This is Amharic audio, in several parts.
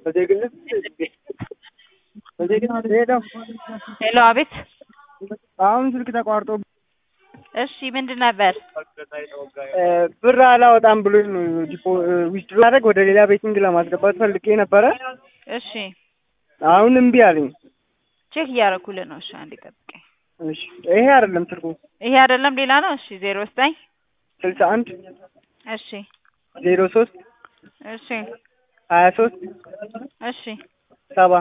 በዜግነት በዜግነት ሄደው ሄሎ፣ አቤት። አሁን ስልክ ተቋርጦ እሺ፣ ምንድን ነበር? ብር አላወጣም ብሎኝ ነው ዲፖ ዊዝድሮ ማድረግ ወደ ሌላ ቤቲንግ ለማስገባት ፈልጌ ነበረ። እሺ፣ አሁን እምቢ አለኝ። ቼክ እያደረኩልህ ነው። እሺ፣ አንዴ ጠብቀኝ። እሺ ይሄ አይደለም ትርጉም ይሄ አይደለም ሌላ ነው። እሺ፣ ዜሮ ዘጠኝ ስልሳ አንድ እሺ፣ ዜሮ ሶስት እሺ፣ ሀያ ሶስት እሺ፣ ሰባ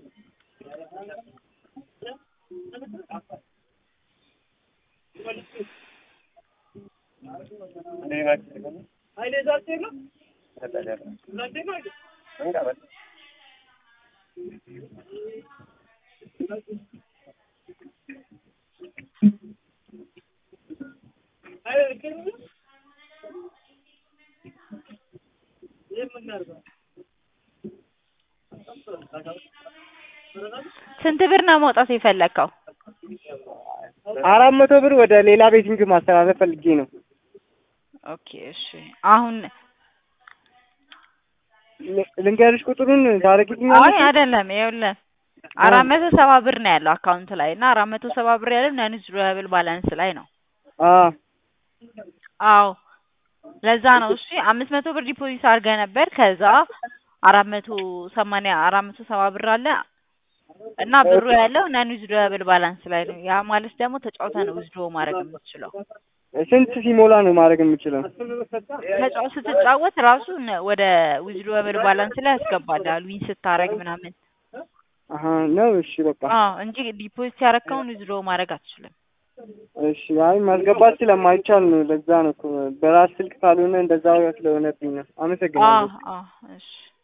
ስንት ብር ነው መውጣት የፈለግከው? አራት መቶ ብር ወደ ሌላ ቤቲንግ ማስተላለፍ ፈልጌ ነው። ኦኬ፣ እሺ። አሁን ል- ልንገርሽ ቁጥሩን አይ ታረጊልኛለሽ? አይደለም፣ ይኸውልህ አራት መቶ ሰባ ብር ነው ያለው አካውንት ላይ እና አራት መቶ ሰባ ብር ያለው ነን ዊዝድሮብል ባላንስ ላይ ነው። አዎ አዎ ለዛ ነው። እሺ አምስት መቶ ብር ዲፖዚት አድርገህ ነበር። ከዛ አራት መቶ ሰማንያ አራት መቶ ሰባ ብር አለ እና ብሩ ያለው ነን ዊዝድሮብል ባላንስ ላይ ነው። ያ ማለት ደግሞ ተጫውተህ ነው ዊዝድሮ ማድረግ የምትችለው። ስንት ሲሞላ ነው ማድረግ የምችለው? ተጫው ስትጫወት ራሱ ነ- ወደ ዊዝድሮብል ባላንስ ላይ ያስገባልሃል ዊን ስታረግ ምናምን። አሀ ነው። እሺ በቃ አዎ እንጂ ዲፖዚት ያረከውን ዊዝድሮ ማድረግ አትችልም። እሺ። አይ ማስገባት ስለማይቻል ነው። ለዛ ነው እኮ በራስ ስልክ ካልሆነ እንደዛ ስለሆነብኝ ነው። አዎ አመሰግናለሁ። አዎ እሺ